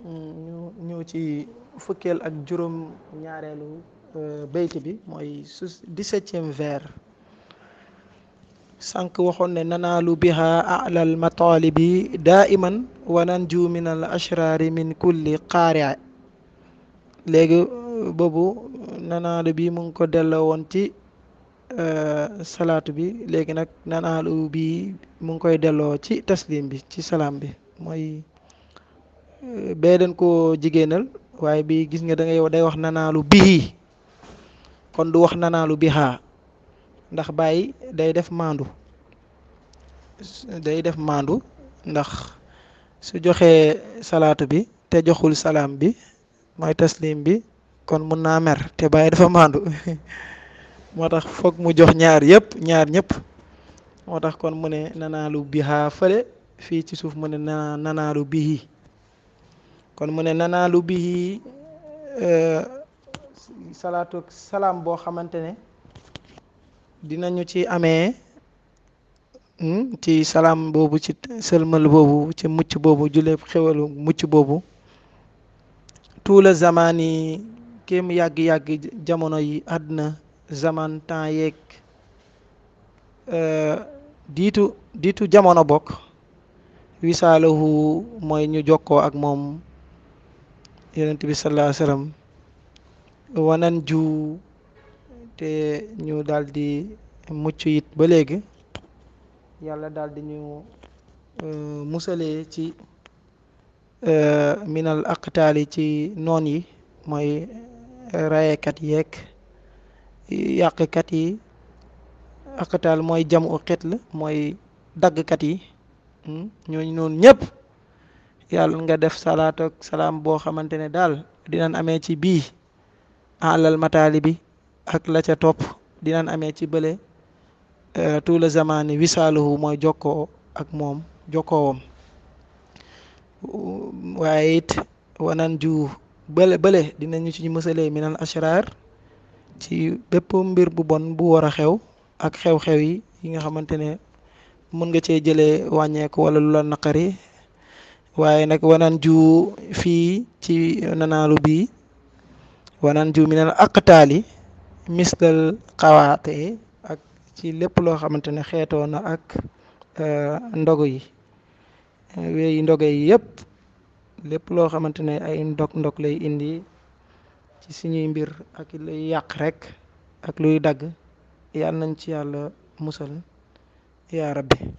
ñu ñëw ci fukkeel ak juróom ñaareelu bayt bi mooy su dix-septième vers sànq waxoon ne nanaalu biha alal matalibi daa iman wa nanju min al ashraari min kulli qaari léegi boobu nanaalu bi mu ngi ko delloo woon ci salaatu bi léegi nag nanaalu bi mu ngi koy delloo ci taslim bi ci salaam bi mooy bee dañ koo jigéenal waaye bi gis nga da ngay day wax nanaalu bihi kon du wax nanaalu bihaa ndax bàyyi day def maandu day def maandu ndax su joxee salaatu bi te joxul salaam bi mooy taslim bi kon mun naa mer te bàyyi dafa maandu moo tax foog mu jox ñaar yëpp ñaar ñëpp moo tax kon mu ne nanaalu bihaa fële fii ci suuf mu ne na nanaalu bihi kon mu ne nanaalu bihi salaatu salaam boo xamante ne dinañu ci amee ci salaam boobu ci sëlmal boobu ci mucc boobu julee xewalu mucc boobu tuula zaman yi kéem yàgg-yàgg jamono yi àdduna zaman temps yeeg diitu diitu jamono bokk wisaalahu mooy ñu jokkoo ak moom yonent bi sallallahu alayhi wasallam wanan ju te ñu daal di mucc it ba léegi yàlla daal di ñu musalee ci minal aqtaali ci noon yi mooy rayekat yeeg yàqkat yi aqtaal mooy jamu xet la mooy daggkat yi ñooñu noonu ñëpp yàlla nga def salaatu ak salaam boo xamante ne daal dinañ amee ci bii alal mataali bi ak la ca topp dinañ amee ci bële tout le zamani wisaaluhu mooy jokkoo ak moom jokkoowam waaye it wanan ju bële bële dinañu ci mësalee minal ashrar ci bépp mbir bu bon bu war a xew ak xew-xew yi yi nga xamante ne mën nga cee jëlee wàññeeku wala lu la naqari waaye nag wanan ju fii ci nanaalu bii wanan ju minal aqtaali mislal xawaate ak ci lépp loo xamante ne xeetoo na ak ndogu yi wéyi ndoge yi yëpp lépp loo xamante ne ay ndog ndog lay indi ci suñuy mbir ak luy yàq rek ak luy dagg yàlla nañ ci yàlla musal yaa rabbi